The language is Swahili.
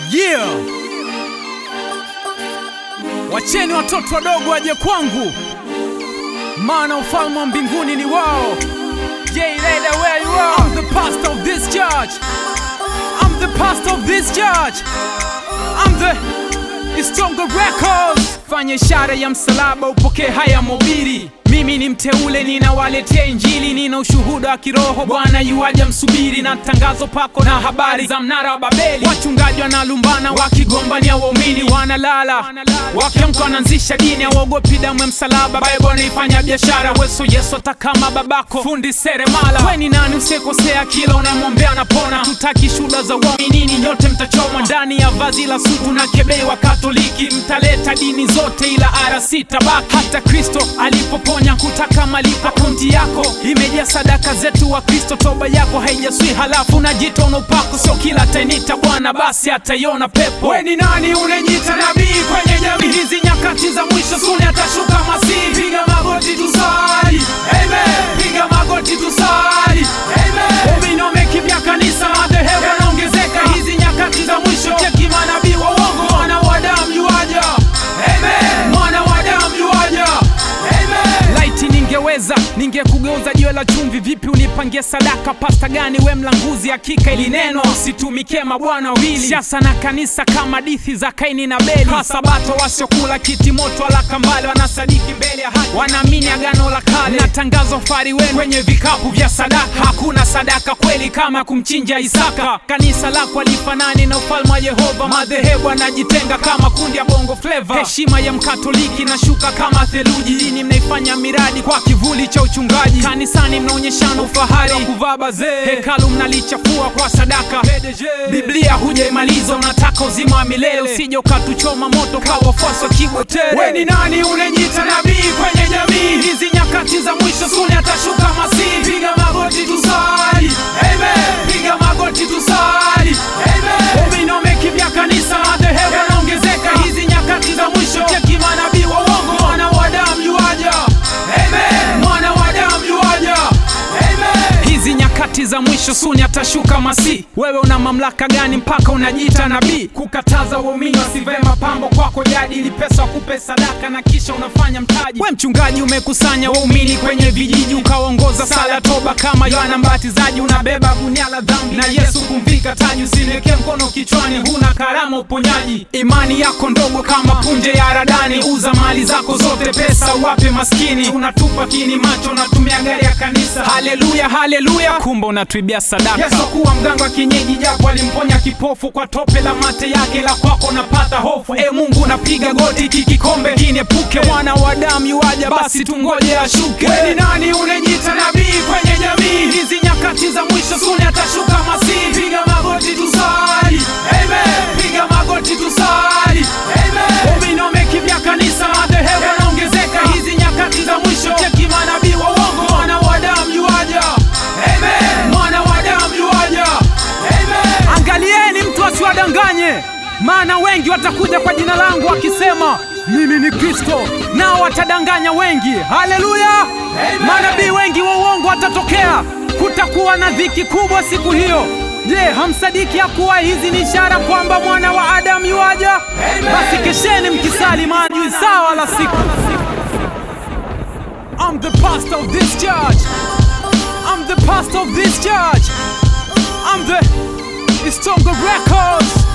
Yeah. Wacheni watoto wadogo waje kwangu, maana ufalme wa mbinguni ni wao. Yeah, later where you are. I'm the pastor of this church. I'm the pastor of this church. I'm the Istongo Records. Fanya ishara ya msalaba upokee haya mobili. Mimi ni mteule, ninawaletea Injili, nina ushuhuda wa kiroho. Bwana yuaja, msubiri na tangazo pako na habari za mnara wa Babeli. Wachungaji wanalumbana wakigombania waumini, wanalala wakiamka, wanaanzisha dini, hawaogopi damu ya msalaba. Bible wanaifanya biashara, weso Yesu atakama babako, fundi seremala. We ni nani usikosea, kila unamwombea anapona. Tutaki shuhuda za uaminini, nyote mtachomwa ndani ya vazi la sutu na kebei wa Katoliki. Mtaleta dini zote, ila RC tabaki. Hata Kristo alipoponya kutaka malipo, akaunti yako imejaa sadaka zetu wa Kristo. Toba yako haijaswi, halafu unajita una upako. Sio kila atainita Bwana basi ataiona pepo. We ni nani unajiita nabii kwenye jamii hizi? Nyakati za mwisho suni atashuka Masihi. Piga magoti tusali, amen. Piga magoti tusali, amen. Waumini wamekimbia kanisa, madhehebu yanaongezeka hizi nyakati za mwisho. Cheki manabii wa uongo, mwana wa damu yuaja, amen. Mwana wa damu yuaja, amen. Laiti ningeweza ningekugeuza jiwe la chumvi. Vipi unipangie sadaka? Pasta gani we mlanguzi? Hakika ili neno usitumikie mabwana wawili, siasa na kanisa kama dithi za Kaini na Beli. Sabato wasiokula kiti moto wala kambale, wanasadiki mbele ya haki, wanaamini agano la kale na tangazo fari wenu kwenye vikapu vya sadaka. Hakuna sadaka kweli kama kumchinja Isaka. Kanisa lako alifanani na ufalme wa Yehova. Madhehebu anajitenga kama kundi ya bongo fleva. Heshima ya mkatoliki nashuka kama theluji. Dini mnaifanya miradi kwa kivuli cha uchungaji. Kanisani mnaonyeshana ufahari wa kuvaa bazee. Hekalu mnalichafua kwa sadaka. Biblia hujaimaliza, unataka uzima wa milele. Usije ukatuchoma moto kwa wafuasi wa Kigwetele. We ni nani unajiita nabii kwenye jamii hizi? Nyakati za mwisho suni atashuka Masihi. Piga magoti tusali, amen. Piga magoti tusali, amen. Waumini wamekimbia kanisa, madhehebu yanaongezeka hizi nyakati za mwisho. Cheki manabii wa uongo, mwana wa damu yuaja, amen. Mwana wa damu yuaja, amen. Hizi nyakati za mwisho suni atashuka Masihi. Wewe una mamlaka gani mpaka unajiita nabii? Kukataza waumini wasivae mapambo kwako jadi, ili pesa wakupe sadaka na kisha unafanya mtaji. We mchungaji, umekusanya waumini kwenye vijiji, ukaongoza sala toba kama Yohana Mbatizaji, unabeba gunia la dhambi na Yesu kumvika taji. Usiwekee mkono kichwani, huna karama uponyaji. Imani yako ndogo kama punje ya haradani, uza mali zako zote, pesa uwape maskini. Unatupa kini macho, unatumia gari ya kanisa. Haleluya, haleluya, kumbe unatuibia sadaka. Yesu kuwa mganga wa kienyeji, japo alimponya kipofu kwa tope la mate yake, la kwako napata hofu. E Mungu, napiga goti, hiki kikombe kiniepuke. Mwana wa damu yuaja, basi tungoje ashuke. We ni nani unajiita nabii kwenye jamii hizi? Nyakati za mwisho suni atashuka Masihi. Piga magoti tusali, amen. Piga magoti tusali, amen. Waumini wamekimbia kanisa, madhehebu yanaongezeka hizi nyakati za mwisho. Cheki manabii wa uongo, mwana wa damu yuaja, amen. Mwana wa damu yuaja, amen. Angalieni mtu asiwadanganye, maana wengi watakuja kwa jina langu wakisema mimi ni Kristo, nao watadanganya wengi. Haleluya! Manabii wengi wa uongo watatokea. Kutakuwa na dhiki kubwa siku hiyo. Je, hamsadiki ya kuwa hizi ni ishara kwamba mwana wa Adamu yuaja? Basi kesheni mkisali, maana sawa la siku. I'm the pastor of this church. I'm the pastor of this church. I'm the Istongo Records.